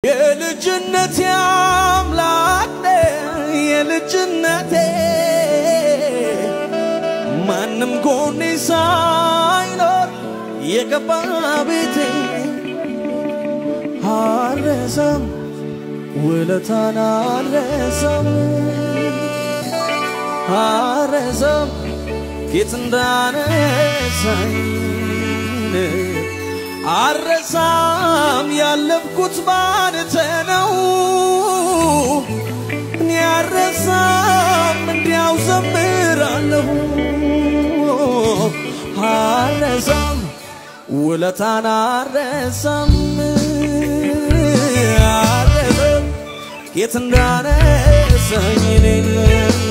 የልጅነቴ አምላክ ነህ፣ የልጅነቴ ማንም ጎኔ ሳይኖር የገባ ቤቴ አልረሳም ውለታን አልረሳም አልረሳም ጌት እንዳነሳኝ አልረሳም ያለፍኩት ባንተ ነው እኔ አልረሳም እንዲያው ዘምራለሁ አልረሳም ውለታን አልረሳም አልረሳም የት እንዳነሳኝ እኔን